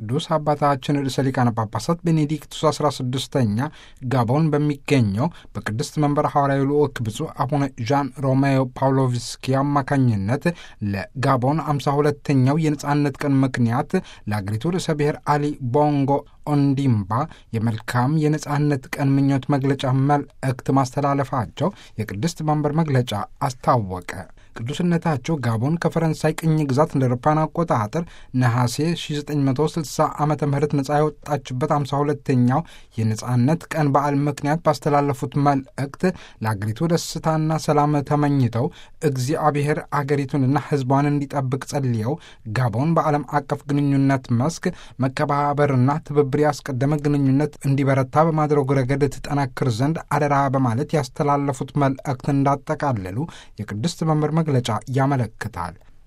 ቅዱስ አባታችን ርዕሰ ሊቃነ ጳጳሳት ቤኔዲክቱስ 16ኛ ጋቦን በሚገኘው በቅድስት መንበር ሐዋርያዊ ልዑክ ብፁዕ አቡነ ዣን ሮሜዮ ፓውሎቭስኪ አማካኝነት ለጋቦን 52ኛው የነጻነት ቀን ምክንያት ለአገሪቱ ርዕሰ ብሔር አሊ ቦንጎ ኦንዲምባ የመልካም የነጻነት ቀን ምኞት መግለጫ መልእክት ማስተላለፋቸው የቅድስት መንበር መግለጫ አስታወቀ። ቅዱስነታቸው ጋቦን ከፈረንሳይ ቅኝ ግዛት እንደ አውሮፓውያን አቆጣጠር ነሐሴ 1960 ዓ ም ነጻ የወጣችበት 52ኛው የነጻነት ቀን በዓል ምክንያት ባስተላለፉት መልእክት ለአገሪቱ ደስታና ሰላም ተመኝተው እግዚአብሔር አገሪቱንና ሕዝቧን እንዲጠብቅ ጸልየው ጋቦን በዓለም አቀፍ ግንኙነት መስክ መከባበርና ትብብር ያስቀደመ ግንኙነት እንዲበረታ በማድረጉ ረገድ ትጠናክር ዘንድ አደራ በማለት ያስተላለፉት መልእክት እንዳጠቃለሉ የቅድስት መንበር መግለጫ ያመለክታል።